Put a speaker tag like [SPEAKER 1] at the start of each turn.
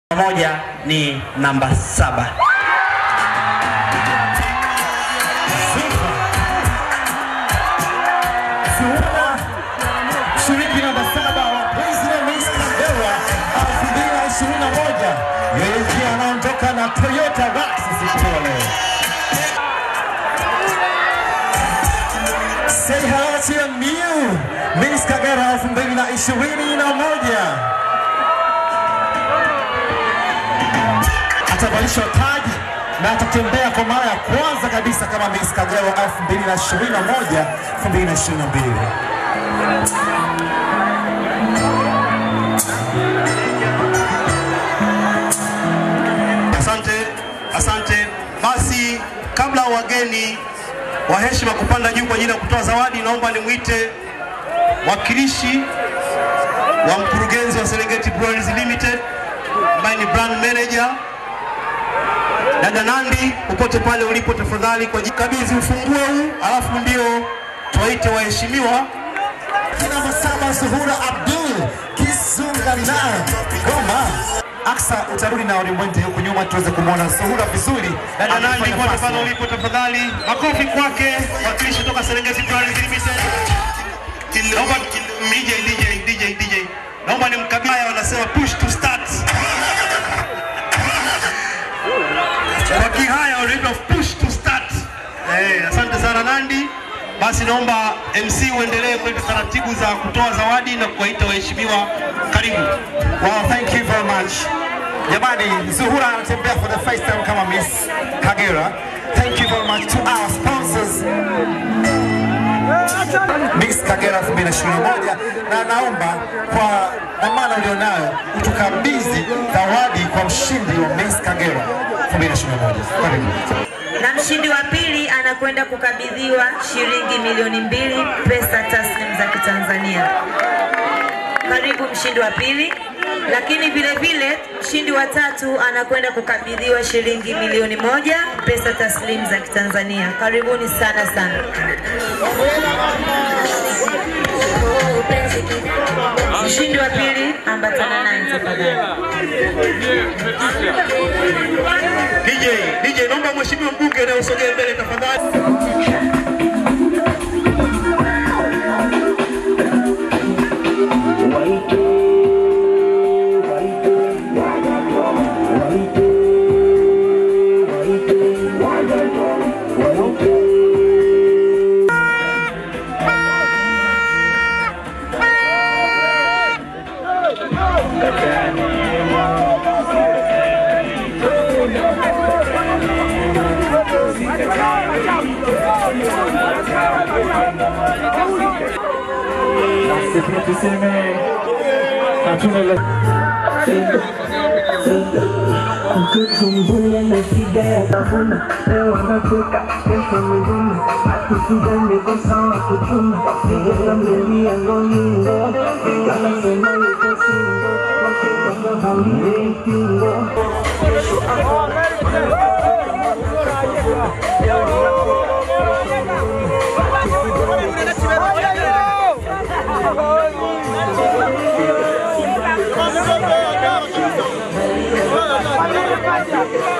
[SPEAKER 1] moja ni namba saba.
[SPEAKER 2] Mshiriki namba saba wa President Miss Kagera 2021 yeye ndiye anaondoka na Toyota Rax siku ya leo. Say hello to your new Miss Kagera 2021. Atavalishwa taji na atatembea kwa mara ya kwanza kabisa kama Miss Kagera 2021 2022.
[SPEAKER 3] Asante, asante. Basi kabla wageni wa heshima kupanda juu kwa ajili ya kutoa zawadi, naomba nimwite wakilishi wa mkurugenzi wa Serengeti Breweries Limited ambaye ni brand manager dada Nandi, popote pale ulipo, tafadhali kwa kabidhi ufunguo huu, alafu ndio tuwaite waheshimiwa
[SPEAKER 2] Namba saba Zuhura Abdul Kisungana Goma. Aksa, utarudi na ulimwende huku nyuma tuweze kumwona Zuhura vizuri.
[SPEAKER 3] Dada Nandi,
[SPEAKER 2] Akifanya
[SPEAKER 3] popote
[SPEAKER 2] fasi.
[SPEAKER 3] pale ulipo, tafadhali makofi kwake, wakilishi kutoka Serengeti Breweries Limited. Naomba DJ, DJ, DJ, DJ, naomba nimkabidhi haya, wanasema push to start. Kwa Kihaya wanaitwa push to start. Eh, asante sana Nandi. Basi naomba MC uendelee kuleta taratibu za kutoa zawadi na kuwaita waheshimiwa. Karibu.
[SPEAKER 2] Wow, thank you very much. Jamani, Zuhura anatembea for the first time kama Miss Kagera. Thank you very much to our sponsors. Miss Kagera 2021 na naomba kwa dhamana ulionayo utukabidhi zawadi kwa mshindi wa Miss Kagera 2021. Karibu.
[SPEAKER 4] na mshindi wa pili anakwenda kukabidhiwa shilingi milioni mbili pesa taslim za Kitanzania. Karibu mshindi wa pili. Lakini vile vile mshindi wa tatu anakwenda kukabidhiwa shilingi milioni moja pesa taslim za Kitanzania. Karibuni sana sana. Mshindi wa pili ambatana naye tafadhali.
[SPEAKER 3] DJ, DJ, naomba mheshimiwa mbunge leo usogee mbele tafadhali.
[SPEAKER 5] Sisi tuseme hatuna la
[SPEAKER 6] Kukumbula na shida ya tafuna leo wanatoka kesho migumu akisida niko sawa kuchuma nigeza mbeli ya ngoningo anasema yuko singo wakitaka hamile kingo
[SPEAKER 7] Thank you.